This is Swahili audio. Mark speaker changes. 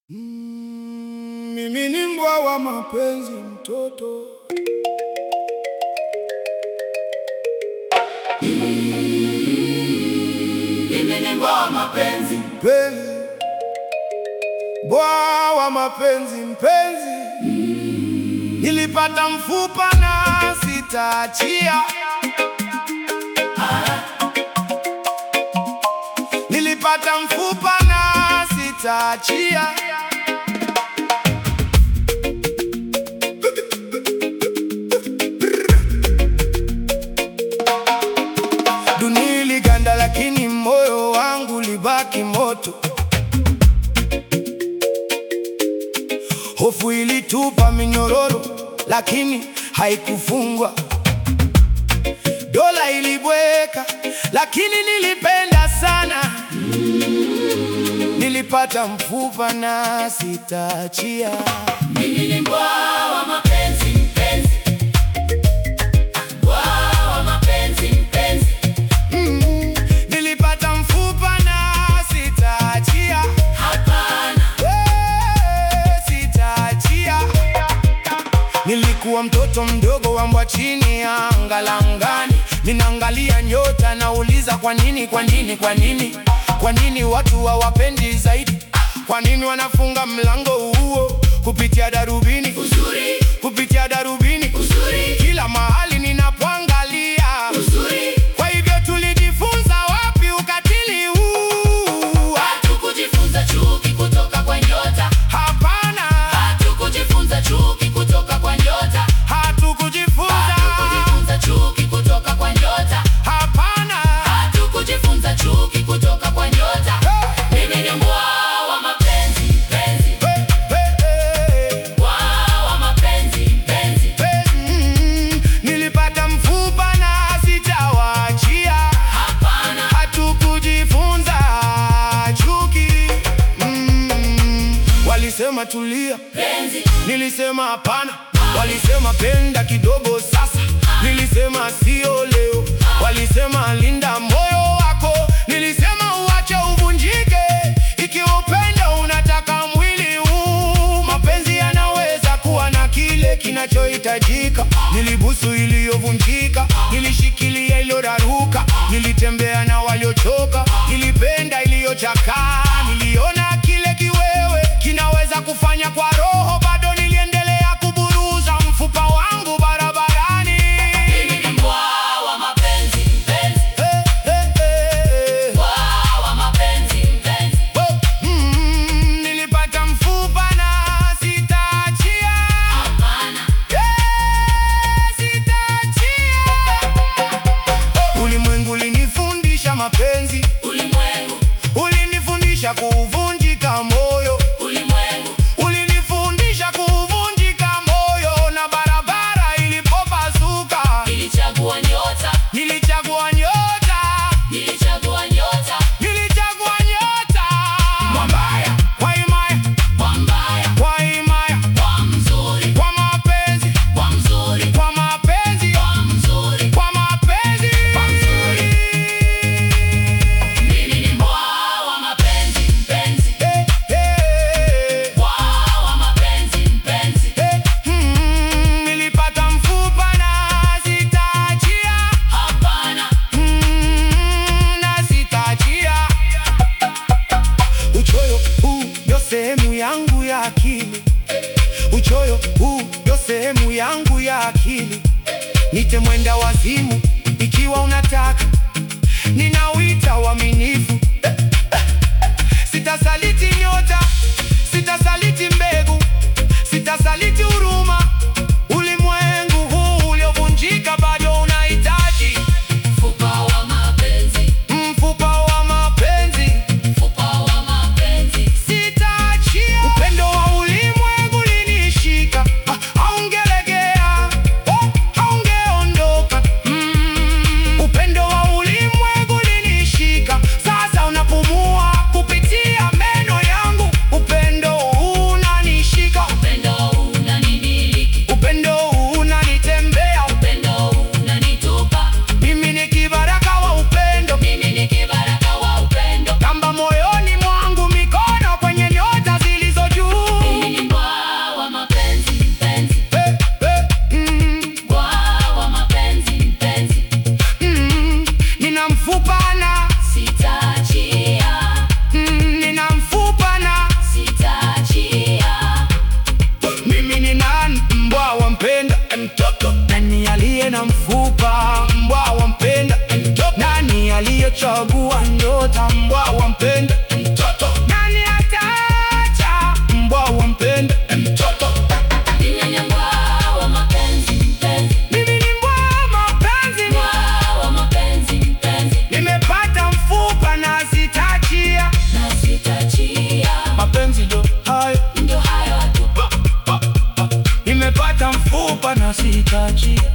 Speaker 1: Mm, mimi ni mbwa wa mapenzi mtoto
Speaker 2: Mimi ni mbwa wa mapenzi,
Speaker 1: mpenzi, mbwa wa mapenzi mpenzi, nilipata mfupa na sitaachia, nilipata mfupa na sitaachia. Dunia iliganda, lakini moyo wangu libaki moto. Hofu ilitupa minyororo, lakini haikufungwa. Dola ilibweka, lakini nilipenda sana. Nilipata mfupa na sitaachia.
Speaker 2: mimi ni mbwa wa mapenzi mpenzi, mbwa wa mapenzi mpenzi,
Speaker 1: Mm, nilipata mfupa na sitaachia.
Speaker 2: hapana,
Speaker 1: Eh, sitaachia. Nilikuwa mtoto mdogo wa mbwa chini ya anga la angani, ninaangalia nyota, nauliza kwa nini, kwa nini, kwa nini, kwa nini watu hawapendi zaidi? Kwa nini wanafunga mlango huo kupitia darubini,
Speaker 2: uzuri,
Speaker 1: kupitia darubini,
Speaker 2: uzuri,
Speaker 1: kila mahali ninapoangalia
Speaker 2: uzuri,
Speaker 1: kwa hivyo tulijifunza wapi ukatili huu?
Speaker 2: hatukujifunza chuki kutoka kwa nyota,
Speaker 1: Hapana,
Speaker 2: hatukujifunza chuki kutoka kwa nyota,
Speaker 1: hatukujifunza.
Speaker 2: hatukujifunza chuki kutoka kwa nyota,
Speaker 1: Hapana,
Speaker 2: hatukujifunza chuki kutoka kwa nyota. Mimi ni mbwa wa mapenzi mpenzi,
Speaker 1: Hey, hey, hey,
Speaker 2: mbwa wa mapenzi mpenzi,
Speaker 1: hey, mm, nilipata mfupa na sitawaachia.
Speaker 2: hapana,
Speaker 1: Hatukujifunza chuki. Mm, walisema tulia,
Speaker 2: penzi,
Speaker 1: nilisema hapana. Walisema penda kidogo sasa, nilisema sio leo. Walisema linda moyo wako, nilisema uache uvunjike. Ikiwa upendo unataka mwili huu, mapenzi yanaweza kuwa na kile kinachohitajika. Nilibusu iliyovunjika, nilishikilia iliyoraruka, nilitembea na waliochoka, nilipenda iliyochakaa, niliona kile kiwewe kinaweza kufanya kwa roho. Bado niliendelea kuburuza mfupa wangu barabarani.
Speaker 2: mimi ni mbwa wa mapenzi mpenzi,
Speaker 1: Hey, hey, hey, hey.
Speaker 2: mbwa wa mapenzi mpenzi,
Speaker 1: Oh, mm, nilipata mfupa na sitaachia.
Speaker 2: hapana,
Speaker 1: Eh, sitaachia. Ulimwengu ulinifundisha mapenzi,
Speaker 2: ulimwengu,
Speaker 1: ulinifundisha kuvunjika moyo,
Speaker 2: ulimwengu,
Speaker 1: ulinifundisha kuvunjika moyo, na barabara ilipopasuka
Speaker 2: nilichagua nyota,
Speaker 1: nilichagua nyota,
Speaker 2: nilichagua nyota,
Speaker 1: nilichagua nyota. Mwambaya kwa himaya,
Speaker 2: kwa mbaya,
Speaker 1: kwa himaya,
Speaker 2: kwa mzuri,
Speaker 1: kwa mapenzi,
Speaker 2: kwa mzuri,
Speaker 1: kwa mapenzi,
Speaker 2: kwa mzuri,
Speaker 1: kwa mapenzi.
Speaker 2: kwa mzuri. Mimi ni mbwa wa mapenzi mpenzi,
Speaker 1: Eh, eh,
Speaker 2: mbwa wa mapenzi mpenzi,
Speaker 1: eh, mm, nilipata mfupa na sitaachia,
Speaker 2: hapana,
Speaker 1: mm, na sitaachia. Uchoyo huu ndio sehemu yangu ya akili, uchoyo huu ndio sehemu yangu ya akili. Nite mwenda wazimu ikiwa unataka, ninawita uaminifu. Sitasaliti nyota, sitasaliti mbegu, sitasaliti huruma. Ulimwengu huu uliovunjika bado unahitaji
Speaker 2: mfupa wa mapenzi,
Speaker 1: mfupa wa mapenzi.
Speaker 2: mfupa wa mapenzi,
Speaker 1: Sitaachia. Upendo wa ulimwengu ulinishika, ha- haungelegea, oh, haungeondoka. Mm, upendo wa ulimwengu ulinishika, sasa unapumua kupitia meno yangu. hayo
Speaker 2: ndo hayo tu
Speaker 1: nimepata mfupa na sitaachia